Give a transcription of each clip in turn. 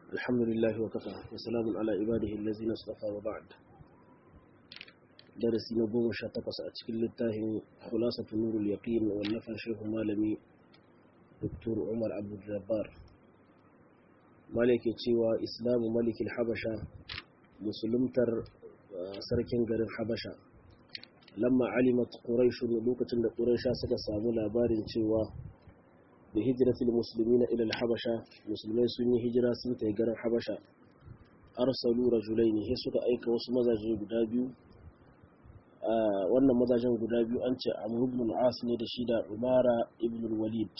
الحمد لله وكفى وسلام على عباده الذين اصطفى وبعد درسي نبوم شاتقص أتكل للتاهم خلاصة نور اليقين والنفى شيخ مالمي دكتور عمر عبد الجبار مالك تشيوى إسلام ملك الحبشة مسلمتر سركن غير الحبشة لما علمت قريش لوكة قريش سكا سامو لابارن تشيوى da hijiratul muslimina ila al-habasha musulmai sun yi hijira sun tafi garin habasha arsalu rajulaini sai suka aika wasu mazaje guda biyu wannan mazajen guda biyu an ce amr ibn al-as ne da shi da umara ibn al-walid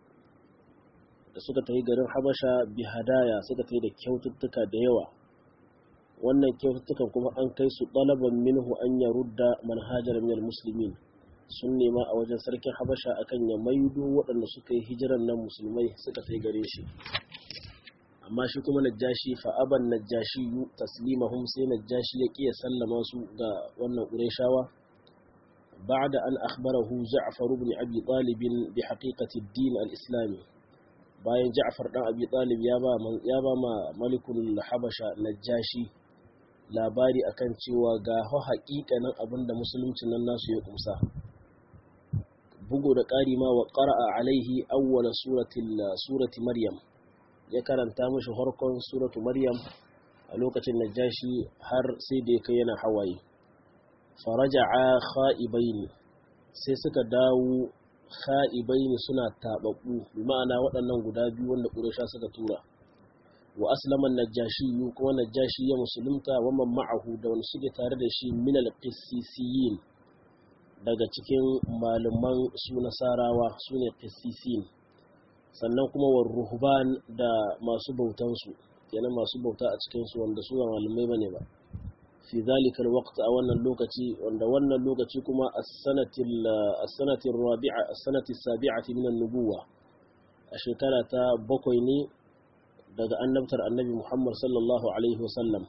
da suka tafi garin habasha bi hadaya suka tafi da kyaututtuka da yawa wannan kyaututtukan kuma an kai su talaban minhu an yarudda manhajar min al-muslimin sun nema a wajen sarkin habasha akan ya maido waɗanda suka yi hijiran nan musulmai suka kai gare shi amma shi kuma najashi fa'aban najashi yu taslimahum sai najashi ya ƙiya sallama su ga wannan ƙureshawa ba'da an akhbarahu ja'far ibn abi talib bi haqiqati ad-din al-islami bayan ja'far dan abi talib ya ba ya ba ma malikul habasha najashi labari akan cewa ga haƙiƙanin abinda musuluncin nan nasu ya kumsa bugu da ƙari ma wa ƙara'a alaihi awwala surati maryam ya karanta mashi harkon suratu maryam a lokacin najashi har sai da ya kai yana hawaye faraja'a kha'ibaini sai suka dawo kha'ibaini suna taɓaɓɓu bi ma'ana waɗannan guda biyu wanda ƙurasha suka tura wa aslaman najashi kuma najashi ya musulunta wa man ma'ahu da wani suke tare da shi minal qissisiyin daga cikin malaman su nasarawa su ne qisisin sannan kuma wa ruhban da masu bautansu kenan masu bauta a cikinsu wanda su ba malamai bane ba fi zalikal waqt a wannan lokaci wanda wannan lokaci kuma as-sanatil as-sanatir rabi'a as-sanati sabi'ati min an-nubuwa a shekara ta bakwai ne daga annabtar annabi Muhammad sallallahu alaihi wasallam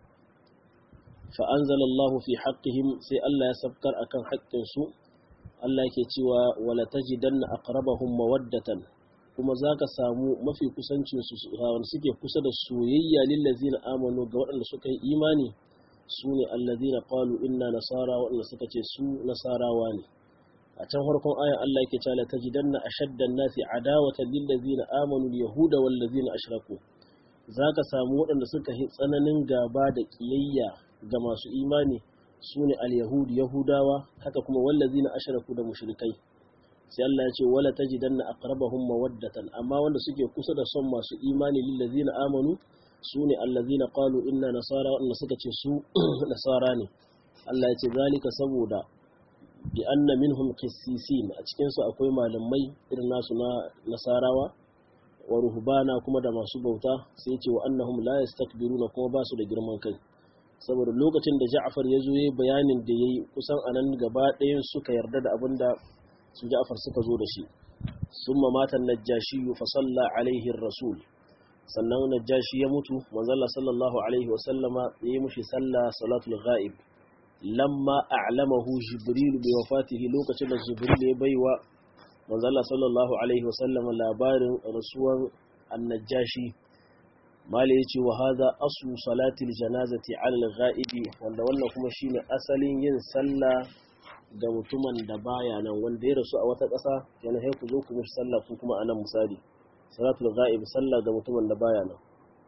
fa'anzala Allah fi haƙƙihim sai Allah ya sabkar a kan haƙƙinsu, Allah ke cewa wala ta ji danna a ƙarabahun mawaddatan, kuma za ka samu mafi kusancinsu wanda suke kusa da soyayya lillazina amanu ga waɗanda suka yi imani su ne allazina qalu inna nasara waɗanda suka ce su nasarawa ne. A can farkon ayan Allah yake cewa ta ji danna a shaddan nasi adawatan lillazina amanu yahuda wallazina ashraku. Za ka samu waɗanda suka yi tsananin gaba da ƙiyayya ga masu imani su ne al-yahudi yahudawa haka kuma wallazi na asharaku da mushrikai sai Allah ya ce wala tajidanna aqrabahum mawaddatan amma wanda suke kusa da son masu imani lillazina amanu su ne allazina qalu inna nasara wanda suka ce su nasara ne Allah ya ce zalika saboda bi anna minhum qissisin a cikin su akwai malamai irin nasu na nasarawa wa ruhbana kuma da masu bauta sai ya ce wa annahum la yastakbiruna kuma ba su da girman kai saboda lokacin da Ja'far ya zo ya bayanin da ya yi kusan a nan gaba ɗayan suka yarda da abin da su Ja'far suka zo da shi sun mamatan najashi fa salla alaihi rasul sannan najashi ya mutu manzalla sallallahu alaihi wasallama ya yi mushi sallah salatul ghaib lamma a'lamahu jibril bi wafatihi lokacin da jibril ya baiwa manzalla sallallahu alaihi wasallama labarin rasuwan annajashi mali ya ce wa haza asu salatil janazati alal ghaibi wanda wannan kuma shine asalin yin sallah ga mutumin da baya nan wanda ya rasu a wata ƙasa yana sai ku zo ku mishi sallah ku kuma anan misali salatul ghaib sallah ga mutumin da baya nan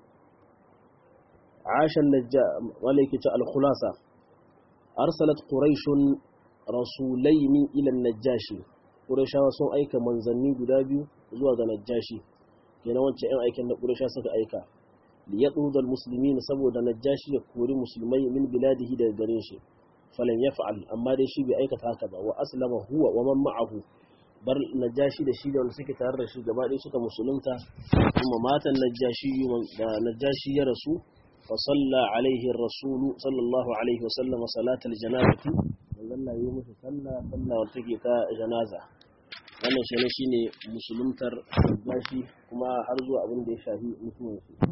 عاش النجا وليك الخلاصة أرسلت قريش رسولين إلى النجاشي قريش sun aika manzanni guda biyu zuwa ga najashi kenan wancan 'yan aikin da ƙurisha suka aika liyaɗuda musulmi saboda najashi ya kori musulmai min biladihi daga gare shi falan ya fa'al amma dai shi bai aikata haka ba wa aslama huwa wa man ma'ahu bar najashi da shi da wanda suke tare da shi gaba ɗaya suka musulunta kuma matan najashi da najashi ya rasu fa salla alaihi rasulu sallallahu alaihi wa sallam salatal janazati manzon Allah yi musu sallah sallah wanda take ta janaza wannan shi ne shine musuluntar najashi kuma har zuwa abin da ya shafi mutuwansu